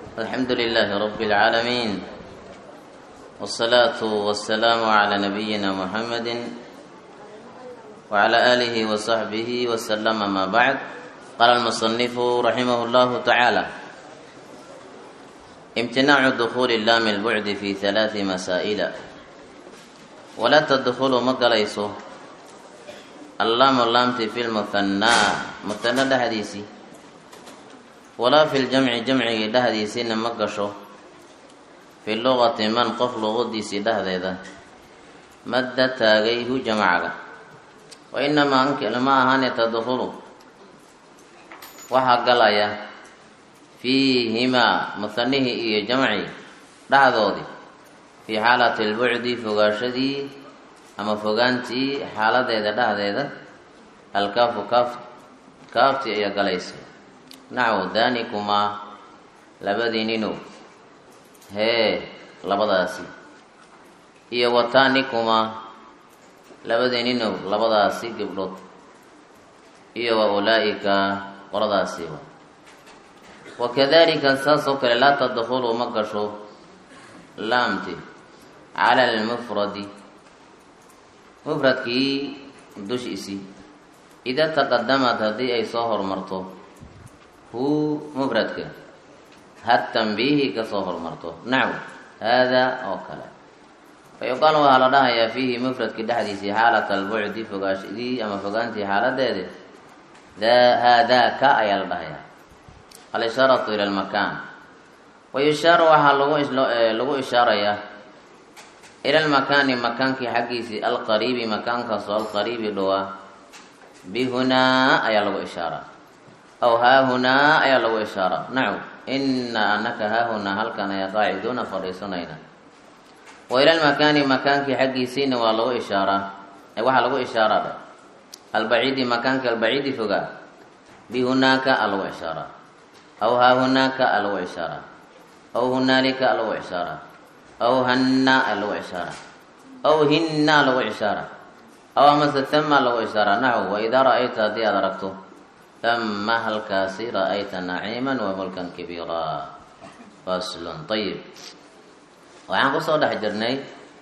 الحمد لله رب العالمين والصلاة والسلام على نبينا محمد وعلى آله وصحبه وسلم ما بعد قال المصنف رحمه الله تعالى امتناع دخول اللام البعد في ثلاث مسائل ولا تدخل مقليسه اللام اللامت في المثنى مثنى دهديسي ولا في الجمع جمع دهديسين مقشو في اللغة من قف لغديسي دهديدا مد تاغيه جمعك وإنما أنك لما هاني تدخل waxaa galaya fiihimaa muhanihi iyo jamci dhexdoodii fii xaalati lbucdi fogaashadii ama fogaantii xaaladeeda dhexdeeda alkaafu kaaf kaaftii ayaa galaysa naxwu daanikumaa labadii ninow hee labadaasi iyo wataanikumaa labadii ninow labadaasi gabdhood iyo wa ulaa-ika qoladaasiiba wakadalika saas oo kale laa tadkhulu ma gasho laamti cala almufradi mufradkii dushiisii ida taqadamad haddii ay soo hormarto hu mufradka had tanbiihi kasoo hormarto naxw haadaa oo kale fa yuqaal waxaa la dhahayaa fiihi mufradki dhexdiisii xaalata albucdi fogaashadii ama fogaantii xaaladeedi haadaaka ayaa la dhahayaa alishaaratu ila lmakaan wayushaaru waxaa lagu ishaarayaa ila lmakaani makaankii xaggiisii alqariibi makaankaasoo alqariibi dhowaa bihunaa ayaa lagu ishaaraa aw haahunaa ayaa lagu ishaaraa naxw ina anaka haahunaa halkan ayaa qaaciduuna fadhiisanayna wa ila lmakaani makaankii xaggiisiina waa lagu ishaaraa waxaa lagu ishaaraa albaciidi makaanka albaciidi fogaa bihunaaka a lagu ishaaraa aw haahunaaka a lagu ishaaraa aw hunaalika a lagu ishaaraa aw hanna a lagu ishaaraa aw hinna a lagu ishaaraa aw amase tama a lagu ishaaraa naxw waidaa ra-ayta haddii aad aragto tama halkaasi ra-ayta naciiman wa mulkan kabiira faslun ayib waxaan kusoo dhex jirnay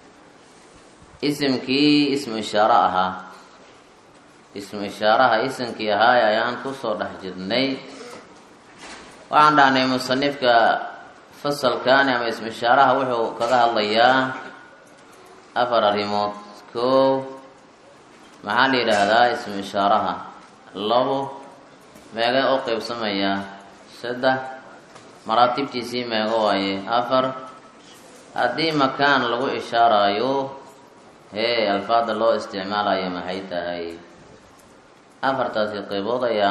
isimkii ismu ishaaro ahaa ismu ishaaraha isimkii ahaay ayaan kusoo dhex jirnay waxaan dhahnay musanifka fasalkaani ama ismu ishaaraha wuxuu kaga hadlayaa afar arrimood koow maxaa la yidhaahdaa ismu ishaaraha labo meegay u qeybsamayaa saddex maraatibtiisii meego waaye afar haddii makaan lagu ishaarayo hee alfaada loo isticmaalayo maxay tahay afartaasi qeybood ayaa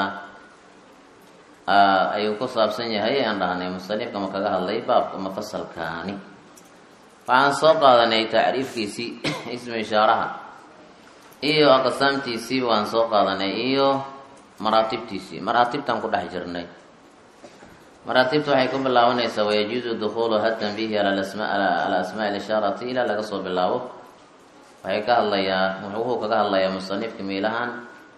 ayuu ku saabsan yahay aan dhahnay musanifka ma kaga hadlay baabka mafasalkaani waxaan soo qaadanay tacriifkiisii ismu ishaaraha iyo aqsaamtiisii waan soo qaadanay iyo maraatibtiisii maraatibtaan ku dhex jirnay maraatibta waxay ku bilaabanaysaa wayajuuzu dukuulu hatanbihi ala asmaa lishaarati ilaa laga soo bilaabo waxay ka hadlayaa wuxuu kaga hadlayaa musanifka miilahaan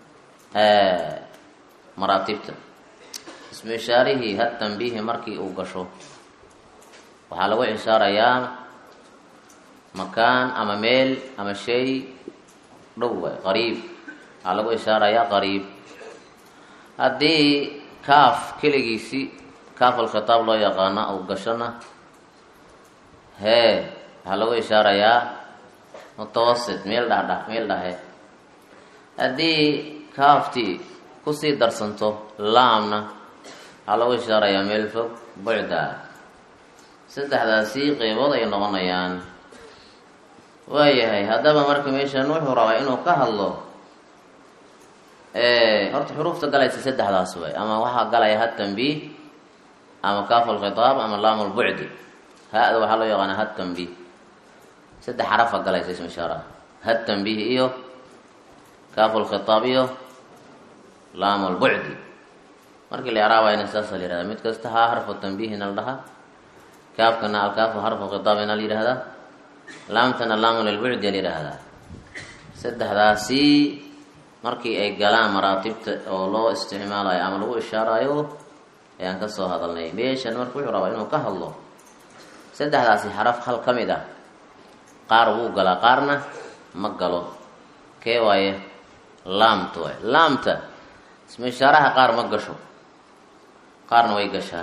maraatibta ismu ishaarihii had tanbiihi markii uu gasho waxaa lagu ishaarayaa makaan ama meel ama shay dhow waay qariib waxaa lagu ishaarayaa qariib haddii kaaf keligiisi kaaf alkhitaab loo yaqaana uu gashona hee waxaa lagu ishaarayaa mutawasit meel dhadha meel dhahe haddii kaaftii kusii darsanto laamna waxaa lagu ishaarayaa meel fog bucda saddexdaasi qeybood ay noqonayaan waayahay haddaba marka meeshan wuxuu rabaa inuu ka hadlo horta xuruufta galaysa saddexdaas way ama waxaa galaya had tanbiih ama kaaf alkhitaab ama laam lbucdi ha-da waxaa loo yaqaana had tanbiih saddex xarafa galaysa ismu ishaaraha had tanbiih iyo kaaf alkhitaab iyo laam lbucdi markii la yaraabayna saasa la yihahda mid kasta haa harfu tanbiihina la dhahaa kaafkana alkaafu harfu khitaabina la yihahdaa laamtana laamu lilbucdi la yihahdaa saddexdaasi markii ay galaan maraatibta oo loo isticmaalayo ama lagu ishaarayo ayaan ka soo hadalnay meeshan marka wuxuu rabaa inuu ka hadlo saddexdaasi xaraf hal ka mid ah qaar wuu galaa qaarna ma galo kee waaye laamta waay laamta ismu ishaaraha qaar ma gasho qaarna way gashaa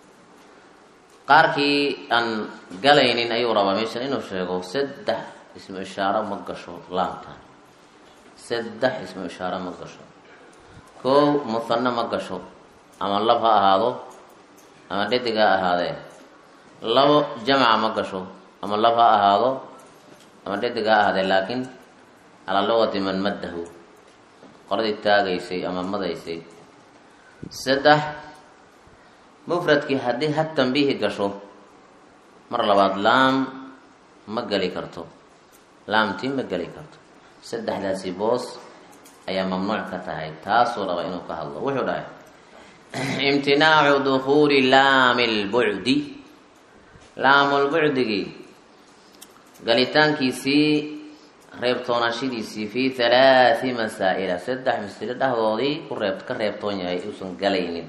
qaarkii aan galaynin ayuu rabaa meeshan inuu sheego saddex ismu ishaaro ma gasho laamta saddex ismu ishaaro ma gasho kow muhanna ma gasho ama lab ha ahaado ama dhadig ha ahaadee labo jamca ma gasho ama lab ha ahaado ama dhadig ha ahaadee laakiin calaa luqati man maddahu qoladii taagaysay ama madaysay saddex mufradkii haddii ha tambiihi gasho mar labaad laam ma geli karto laamtii ma geli karto saddexdaasi boos ayaa mamnuuc ka tahay taasuu raba inuu ka hadlo wuxuu dhahay imtinaacu dukuuli laami lbucdi laamulbucdigii galitaankiisii reebtoonashadiisii fii halaati masaa'ila saddex masilo dhexdoodii ku reeb ka reebtoon yahay uusan galaynin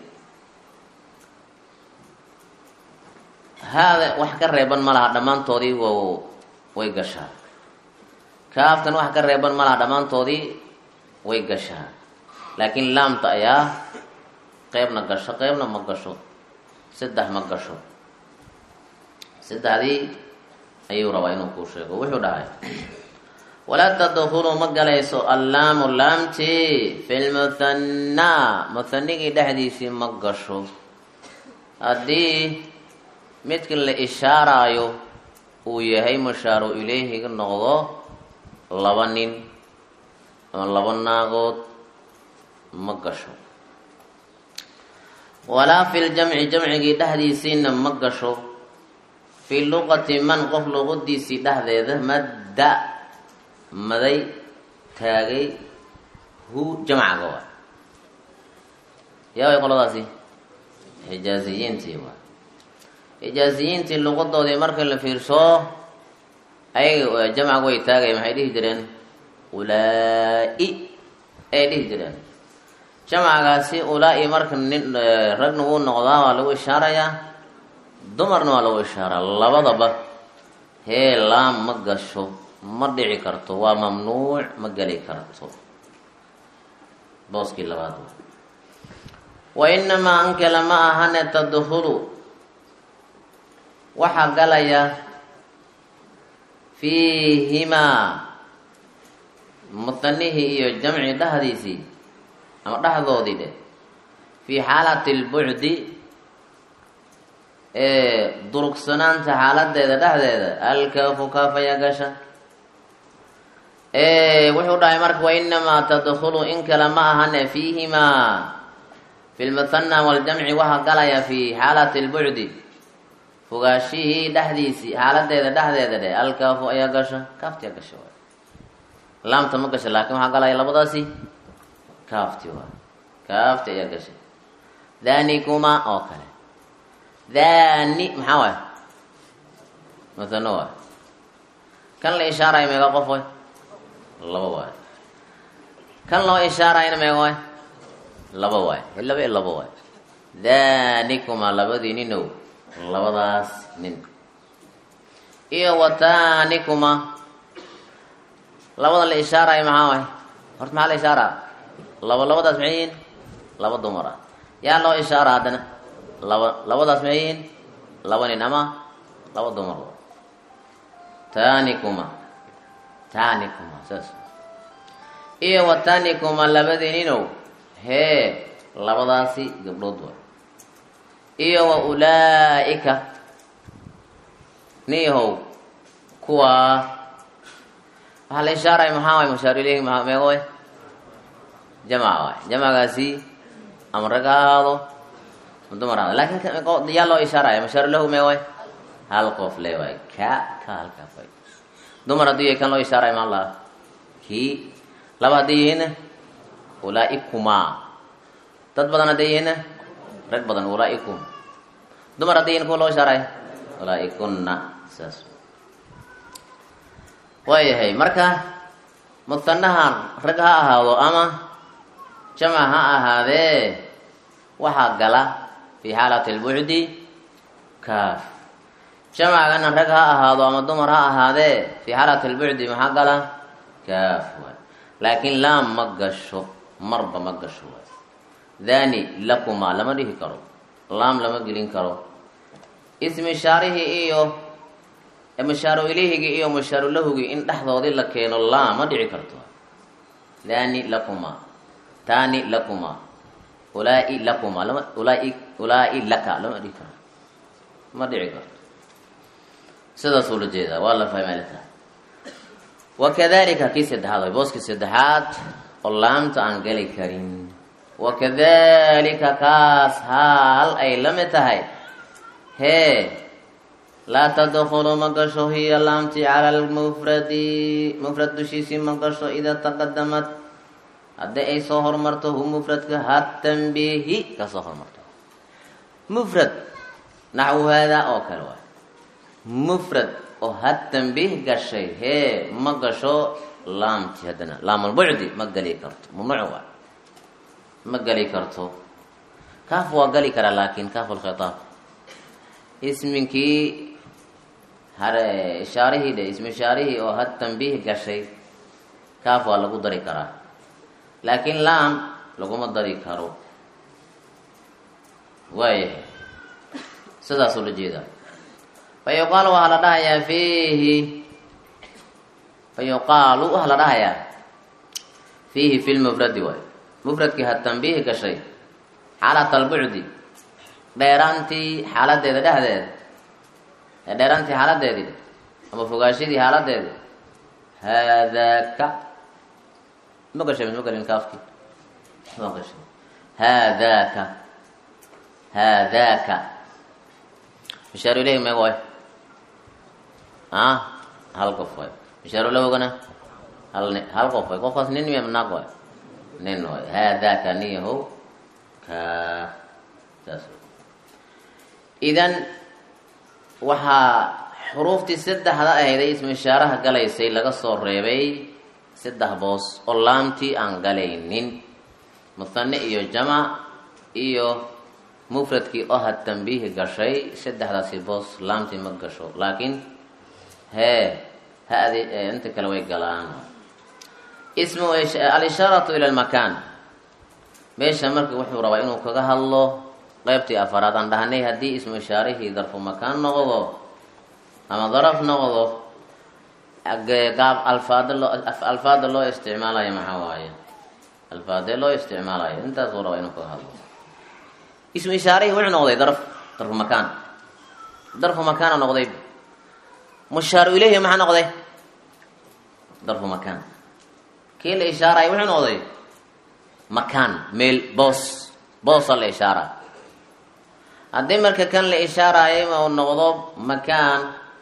haada wax ka reeban ma laha dhammaantoodii w way gashaa kaaftan wax ka reeban ma laha dhammaantoodii way gashaa laakiin laamta ayaa qeybna gasho qeybna ma gasho saddex ma gasho saddexdii ayuu rabaa inuu kuu sheego wuxuu dhahay walaa tadkhulu ma galayso allaamu laamti fi lmuthannaa muhanigii dhexdiisii ma gasho haddii midka la ishaaraayo uu yahay mushaaru ilayhiga noqdo laba nin ama laba naagood ma gasho walaa fi ljamci jamcigii dhexdiisiina ma gasho fii luqati man qof luqadiisii dhexdeeda madda maday taagay hu jamcaga waay yaa way qoladaasi xijaaziyiintii waay xijaaziyiintii luqadoodii marka la fiirso ayaga jamcaga way taagay maxay dhihi jireen ulaa-i ay dhihi jireen jamcagaasi ulaa-i marka nin ragna wuu noqdaa waa lagu ishaarayaa dumarna waa lagu ishaaraa labadaba hee laam ma gasho ma dhici karto waa mamnuuc ma geli karto booskii labaad wa inamaa ankala ma ahane tadkhulu waxaa galaya fiihimaa mutanihii iyo jamci dhexdiisii ama dhexdoodii dhe fii xaalati lbucdi ee durugsanaanta xaaladeeda dhexdeeda alkaafu kaafaya gasha wuxuu dhahay marka wainamaa tadkhulu in kale ma ahane fiihimaa fi lmuthana waljamci waxaa galaya fi xaalati lbucdi fogaashihii dhexdiisii xaaladeeda dhexdeeda dhe alkaafu ayaa gasha kaafti ayaa gasha waay laamta ma gasha laakin waxaa galaya labadaasi kaafti waay kaafti ayaa gasha dhanikuma oo kale dhani maxaa waay muthano waay kan la ishaarayo meega qof way laba waay kan loo ishaarayna meega waay laba waay laba i laba waay dhanikuma labadii ninow labadaas nin iyo watanikuma labada la ishaarayo maxaa waay horta maxaa la ishaaraa laba labadaas maxay yihiin laba dumar ah yaa loo ishaara haddana laba labadaas maxay yihiin laba nin ama laba dumar tanikuma tanikuma saas iyo watanikuma labadii ninow hee labadaasi gabdhood waay iyo wa ulaa-ika niyahow kuwaa waxaa la ishaaraya maxaa waay mushaaru ilayhi maa meego way jamca waay jamcagaasi ama rag ha ahaado ma dumar ahaado laakin yaa loo ishaaraya mushaaru lahu meego way hal qof le waay ka ka halkaaf way dumar haddii yahay kan loo ishaaraya maan laha kii laba haddii yihiinna ulaa-ikumaa dad badan hadday yihiinna rag badan ulaa-ikum dumar hadday yihiin kuwa loo ishaaraya ulaa-ikunna saas waayahay marka muhanahan rag ha ahaado ama jamac ha ahaadee waxaa gala fi xaalati lbucdi kaaf jamacgana rag ha ahaado ama dumar ha ahaadee fi xaalati lbucdi maxaa gala kaaf waay laakiin laam ma gasho marba ma gasho waay dani lakumaa lama dhihi karo laam lama gelin karo ismi shaarihii iyo mashaaru ilihigii iyo mashaaru lahugii in dhexdoodii la keeno laam ma dhici karto dani lakumaa tani lakumaa ulaa-i lakumaa lama ulaa-i ulaa-i laka lama dhihi karo ma dhici karto sidaasuu la jeedaa waa la fahmaalta wakadalika kii saddexaad way booskii saddexaad oo laamta aan geli karin wakadalika kaas haal ay la mid tahay hee laa tadkulu ma gasho hiya laamti cala lmufradi mufrad dushiisii ma gasho idaa taqadamad haddii ay soo hormarto hu mufradka hatanbihi ka soo hormarto mufrad naxwu haadaa oo kale waay mufrad oo hatanbiih gashay hee ma gasho laamti haddana laamulbucdi ma geli karto mamnuuc waay ma geli karto kaaf waa geli karaa laakin kaafulkhitaab isminkii hare ishaarihii dhe ismi ishaarihii oo had tanbiih gashay kaaf waa lagu dari karaa laakiin laam laguma dari karo waayahay sidaasuu la jeedaa fa yuqaalu waxaa la dhahayaa fiihi fa yuqaalu waxaa la dhahayaa fiihi fi lmufradi waay mufradkii had tanbiih gashay xaalat albucdi dheeraantii xaaladeeda dhexdeeda ee dheeraantii xaaladeedii ama fogaashadii xaaladeeda haadaaka ma gashay ma galin kaafki ma gashay haadaaka haadaaka mishaaru ilayhi meeg waay a hal qof waay mishaaru lahogana hal ni hal qof waay qofkaas nin miya naag waay nin waay haadaaka niyahow ka saas idan waxaa xuruuftii saddexda ahayday ismu ishaaraha galaysay laga soo reebay saddex boos oo laamtii aan galaynin muhane iyo jamac iyo mufradkii oo had tanbiihi gashay saddexdaasi boos laamtii ma gasho laakiin hee ha-di inta kale way galaan ismu alishaaratu ila lmakaan meesha marka wuxuu rabaa inuu kaga hadlo qeybtii afaraad aan dhahnay haddii ismu ishaarihii darfu makaan noqdo ama daraf noqdo gaab alfaada loo alfaada loo isticmaalayo maxaa waaye alfaadee loo isticmaalayo intaasuu rabaa inuu kaga hadlo ismu ishaarihii wuxuu noqday darf darfu makaan darfu makaana noqday mushaaru ilayhi maxaa noqday darfu makaan kii la ishaaraya wuxuu noqday makaan meel boos boosa la ishaara haddii marka kan la ishaaraayo ma uu noqdo makaan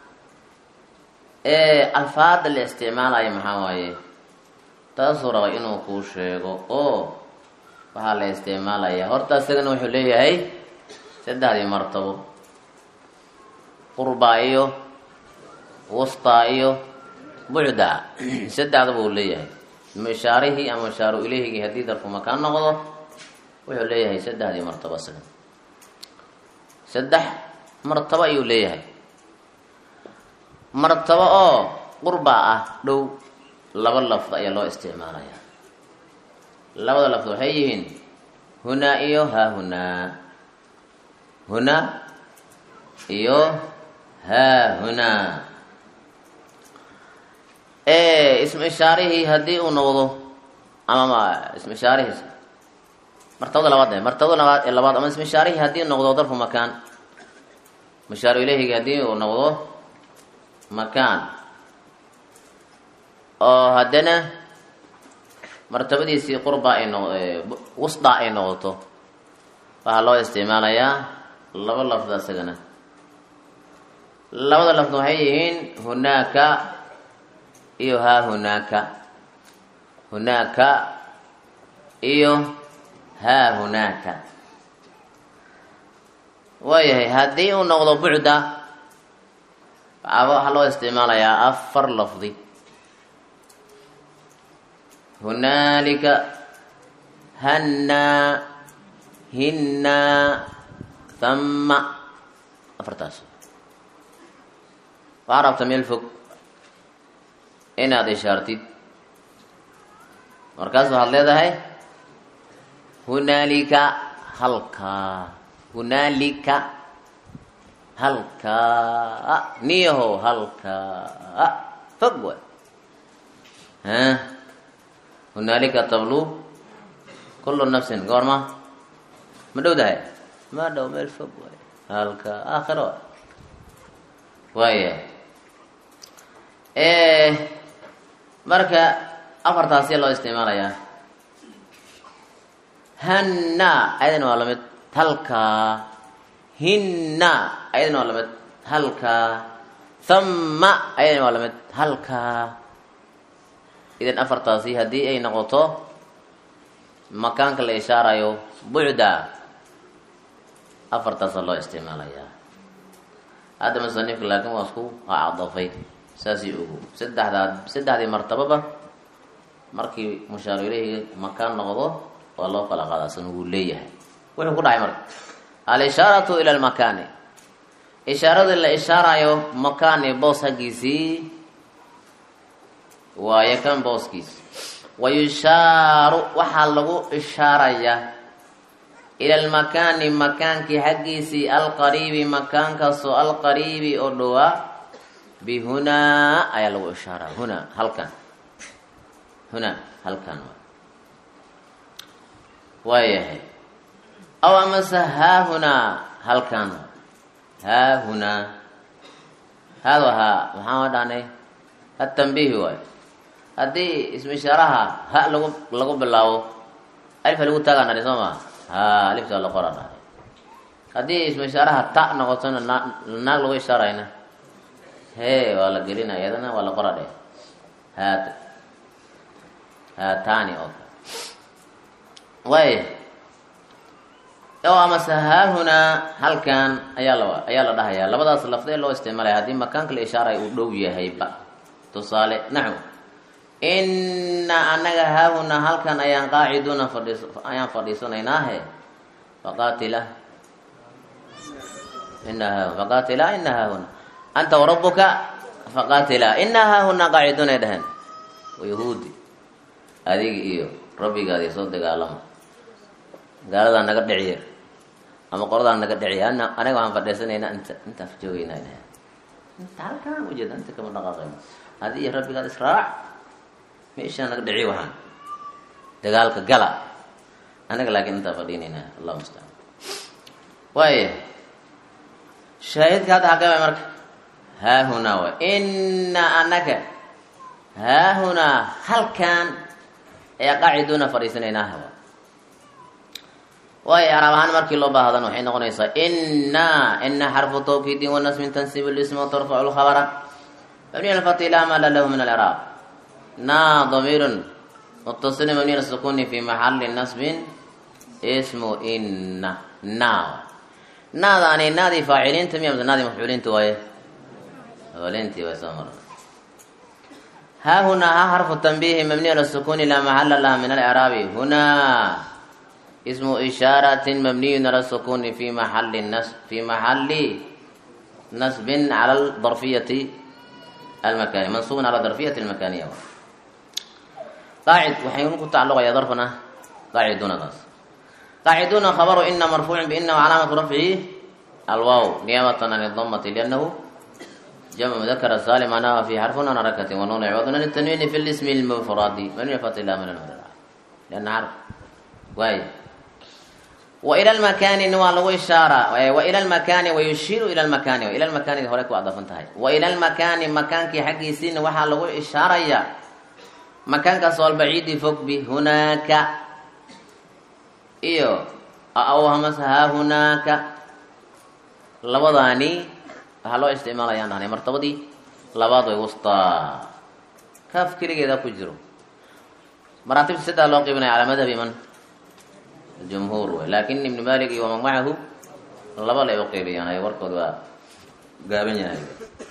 ee alfaada la isticmaalayo maxaa waaye taasuu raba inuu kuu sheego oo waxaa la isticmaalaya horta isagana wuxuu leeyahay saddexdii martabo qurbaa iyo wustaa iyo bucdaa saddexdaba uu leeyahay mishaarihii ama mishaaru ilehigii haddii darfu makaan noqdo wuxuu leeyahay saddexdii martabo isaga saddex martabo ayuu leeyahay martabo oo qurbaa ah dhow laba lafd ayaa loo isticmaalaya labada lafd waxay yihiin hunaa iyo haahunaa hunaa iyo haahunaa ismu ishaarihii haddii uu noqdo ama ismu ishaarihiis martabada labaad martabada labaad labaad ama ismu ishaarihii haddii noqdo darfu makaan mushaaru ilehigi haddii uu noqdo makaan oo haddana martabadiisii qurba ay noq wusda ay noqoto waxaa loo isticmaalayaa laba lafda isagana labada lafd waxay yihiin hunaaka iyo haa hunaaka hunaaka iyo haa hunaaka waayahay haddii uu noqdo bucda waxaa loo isticmaalayaa afar lafdi hunaalika hannaa hinnaa thama afartaas waxaa rabta meel fog inaad ishaartid markaas waxaad leedahay hunaalika halkaa hunaalika halkaa niyahow halkaa fog waay ha hunaalika tablu kullu nafsin goorma ma dhowdahay ma dhow meel fog waay halkaa aakhiro waaya marka afartaasiya loo isticmaalayaa hanna ayadana waa lamid halkaa hinna ayadana waa lamid halkaa thamma ayadana waa lamid halkaa idan afartaasi haddii ay noqoto makaanka la ishaarayo bucda afartaasa loo isticmaalayaa hadda musanifka laakiin waa isku acdafay saasii ogo saddexdaa saddexdii martababa markii mushaaru ileyhi makaan noqdo waa loo kala qaadaasan wuu leeyahay wuxuu ku dhacay marka al-ishaaratu ila lmakaani ishaaradii la ishaarayo makaani boos haggiisii waayo kan booskiis wayushaaru waxaa lagu ishaarayaa ila almakaani makaankii xaggiisii alqariibi makaankaasoo alqariibi oo dhowaa bihunaa ayaa lagu ishaaraa hunaa halkan hunaa halkan waayahay aw amase haahunaa halkan haahunaa haada haa maxaan dhahnay ha tambiihi waayo haddii ismu ishaaraha ha lagu lagu bilaabo alifha lagu taagaa dhahay soo maa ha alifta la qora dhahay haddii ismu ishaaraha ta noqotona na naag lagu ishaarayna hee waa la gelinaya iyadana waa la qora dheh haat haatani oo kale waay o amase haahunaa halkan ayaa la ayaa la dhahayaa labadaas lafdee loo isticmaalaya haddii makaanka la ishaaray uu dhow yahayba tusaale naxw inna anaga haahunaa halkan ayaan qaaciduuna fadhiis ayaan fadhiisanaynaahe faqaatila ina haahuna faqaatila ina haahuna anta warabuka faqaatila ina haahunaa qaaciduunay dhaheen yahuudi adiga iyo rabbigaadi soo dagaalama gaaladaa naga dhiciya ama qoradaa naga dhiciya ana anaga waxaan fadhiisanaynaa inta intaan joogeynaa dhaheen inta halkaan ujeeda inta kama dhaqaaqayno adi iyo rabbigaad israac meeshaa naga dhici waxaan dagaalka gala anaga laakiin intaa fadhiinaynaa allah mustacaan waaya shaahidka hadda xaqee waay marka haahunaa waay inna anaga haahunaa halkan ayaa qaaciduuna fadhiisanaynaaha waay waayo araab ahaan markii loo baahdan waxay noqonaysaa inna ina xarfu tawkiidin wanasmin tansibu lism watarfacu lkhabara mabniy alfati laa mala lahu min alcraab na damiirun mutasilin mabniy asukuni fi maxali nasbin ismu inna na naadaani naadii faaciliinta miya mase naadii mafcuuliinta waaye faaciliintii way soo marnay ها هنا ها حرف التنبيه مبني على السكون لا محل لها من الإعراب هنا اسم إشارة مبني على السكون في محل النصب في محل نصب على الظرفية المكانية منصوب على الظرفية المكانية قاعد وحيكون تعلق يا ظرفنا قاعدون ناس قاعدون خبر إن مرفوع بإن وعلامة رفعه الواو نيابة عن الضمة لأنه جمع مذكر سالم معناها في حرف حركة ونون عوض عن التنوين في الاسم المفرد من يفتح الله من المدرع لأن حرف واي وإلى المكان نوال إشارة وإلى المكان ويشير إلى المكان وإلى المكان هورك وأضاف انتهي وإلى المكان مكان كي حقي سين وحال إشارة يا مكان كسول بعيد فوق به هناك إيو أو همس ها هناك لبضاني waxaa loo isticmaalayaan dhahnay martabadii labaad way wustaa kaaf keligeeda ku jiro maraatibta saddex loo qiibinaya calaa madhabi man jumhuur wey laakin ibnu malik iyo waman macahu laba lay u qeybiyaan ay warkood waa gaaban yahay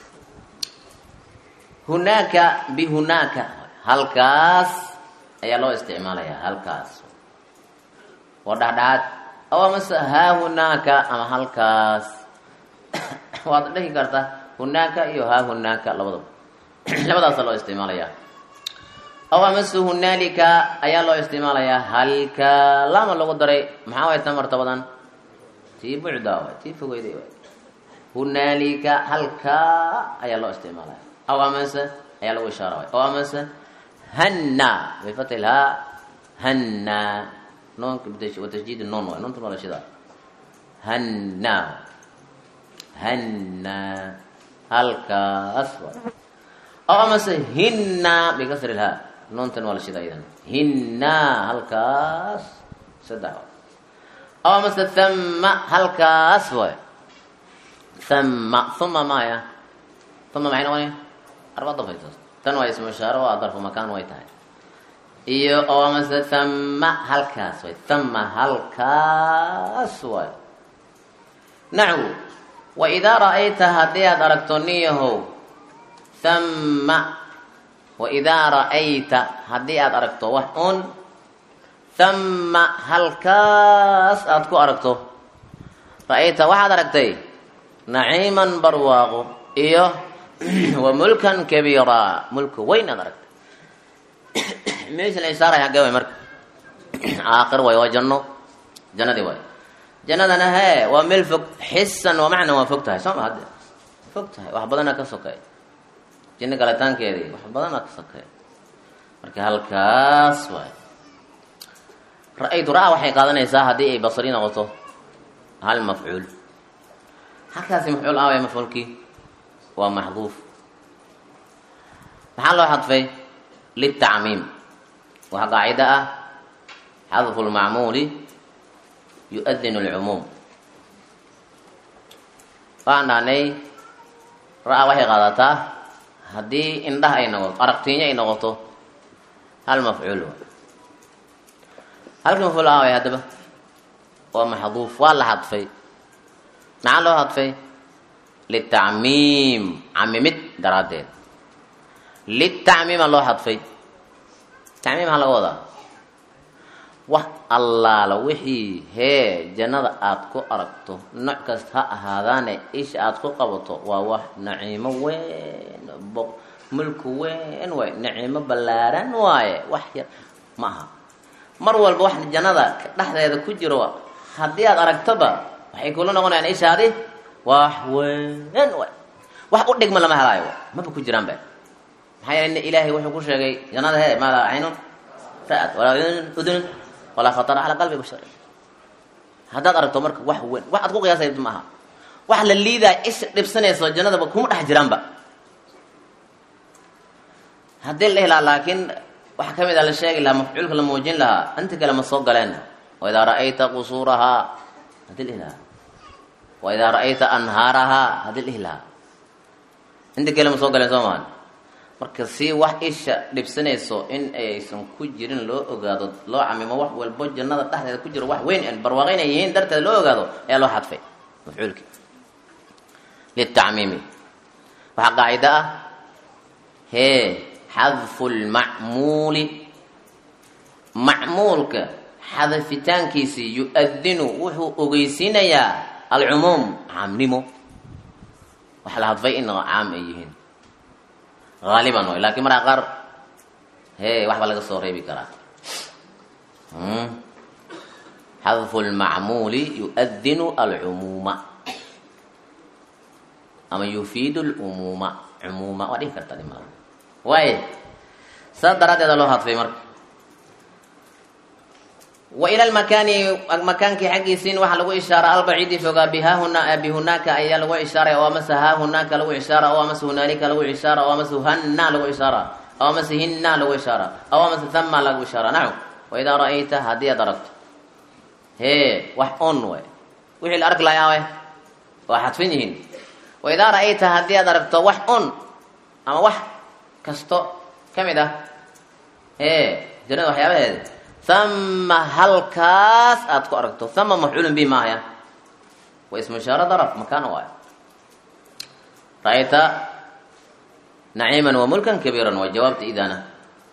hunaaka bihunaaka halkaas ayaa loo isticmaalayaa halkaas waa dhexdhexaad aw amase haa hunaaka ama halkaas waad dhihi kartaa hunaaka iyo haa hunaaka labadaba labadaasa loo isticmaalayaa aw amase hunaalika ayaa loo isticmaalayaa halka lama lagu daray maxaa way tan martabadan tii bucdaa waay tii fogeyday waay hunaalika halkaa ayaa loo isticmaalaya aw amase ayaa lagu ishaara waay aw amase hanna bifati lhaa hanna noonka watasjiid noon waay noonta waa la shidaa hanna hanna halkaas waay aw amase hinna bikasri lhaa noontan waa la shidaa idan hinna halkaas saddex waay aw amase thama halkaas waay thama uma maya uma maxay noqonaya arba dafaysaas tan waa ismu ishaaro waa darfu makaan way tahay iyo oo amase thama halkaas way thama halkaas waay naxwu wa idaa ra'ayta haddii aad aragto niyahow thama wa idaa ra'ayta haddii aad aragto wax un thama halkaas aad ku aragto ra'ayta waxaad aragtay naciiman barwaaqo iyo wa mulkan kabiira mulka weyn aad aragtay meesha la ishaaraya hagee way marka aakhir way waa janno jannadii waay jannadana hee waa meel fog xisan waa macna waa fog tahay soo ma hadde fog tahay wax badanaa ka sokeey jinno galitaankeedii wax badanaa ka sokeey marka halkaas waay ra-aytu ra-a waxay qaadanaysaa haddii ay basri noqoto hal mafcuul halkaasi mafcuul aaway mafcuulkii waa maxduuf maxaa loo xadfay litacmiim waxaa qaacida ah xadfu lmacmuuli yu-adinu lcumuum waxaan dhahnay ra-a waxay qaadataa haddii indhaha ay noqoto aragtiinyo ay noqoto hal mafcuul waay halkii mafcuul aaway haddaba waa maxduuf waa la xadfay maxaa loo hadfay litacmiim camimid daraaddeed litacmiima loo hadfay tacmiim maxaa laga wadaa wax allaala wixii hee jannada aada ku aragto nooc kasta ha ahaadaane isha aada ku qabato waa wax naciimo weyn bo mulku weyn waay naciimo ballaaran waaye wax yar ma aha mar walba wax jannada dhexdeeda ku jiro haddii aada aragtoba waxay kula noqonayaan ishaadi wax weyn waay wax u dhigma lama helaayo maba ku jiraan ba maxaa yeele ilaahay wuxuu ku sheegay jannada he maa laa caynun ra'at walaa udunun walaa khatara calaa qalbi bashar haddaad aragto marka wax weyn wax aad ku qiyaasay ma aha wax la liidaa isha dhibsanayso jannadaba kuma dhex jiraanba haddii la helaa laakiin waxa ka mid a la sheegi lahaa mafcuulka la muujin lahaa inta kale ma soo galeen waidaa ra'ayta qusuurahaa hadii la ilaha waidaa ra'ayta anhaarahaa hadii la ilaha inta kale ma soo galeen soo maan marka si wax isha dhibsanayso in aysan ku jirin loo ogaado loo camimo wax walbo jannada dhexdeeda ku jiro wax weyn barwaaqo inay yihiin darteed loo ogaado ayaa loo xadfay mafcuulki litacmiimi waxaa qaacida ah hee xadfu lmacmuuli macmuulka xadafitaankiisii yu-adinu wuxuu ogeysiinayaa alcumuum caamnimo waxa la hadfay in caam ay yihiin haaliban way lakin markaa qaar he waxba laga soo reebi karaa xadfu lmacmuuli yu-adinu alcumuuma ama yufiidu lumuuma cumuuma waa dhihi karta dhima waay saas daraaddeeda loo hadfay marka wa ila lmakaani makaankii xaggiisiin waxaa lagu ishaara albaciidi fogaa bihahuna bihunaaka ayaa lagu ishaaray oo amase ha hunaaka lagu ishaara oo amase hunaalika lagu ishaara oo amase hanna lagu ishaara oo amase hinna lagu ishaara oo amase thama lagu ishaara nacu waidaa ra'ayta haddii aad aragto hee wax on way wixii la arki lahaa way waa xadfin yihiin waidaa ra'ayta haddii aad aragto wax on ama wax kasto ka mid ah hee jannada waxyaabaheeda hama halkaas aada ku aragto hama mafcuulun bi maahaya waa ismu ishaaro daraf makaana waay ra'ayta naciiman wa mulkan kabiiran waa jawaabta idaana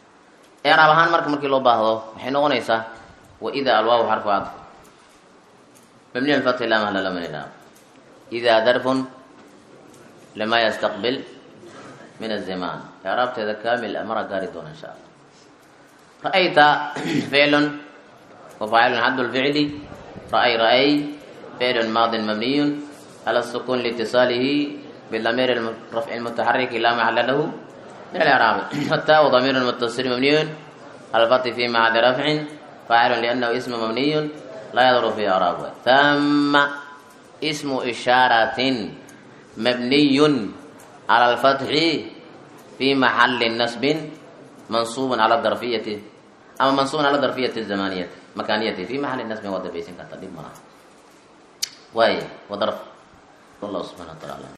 eraab ahaan marka markii loo baahdo waxay noqonaysaa wa ida alwaaw xarfu cadf مبني على الفتح لا محل له من الإعراب إذا ظرف لما يستقبل من الزمان إعراب هذا كامل أمر قاردون إن شاء الله رأيت فعل وفاعل حد الفعل رأي رأي فعل ماض مبني على السكون لاتصاله بالضمير الرفع المتحرك لا محل له من الإعراب والتاء ضمير متصل مبني على الفتح في محل رفع فاعل لأنه اسم مبني لا يضر في إعرابه ثم اسم إشارة مبني على الفتح في محل نصب منصوب على الظرفية أما منصوب على الظرفية الزمانية مكانية في محل نصب وضع بيسين كتب مرة وهي وظرف والله سبحانه وتعالى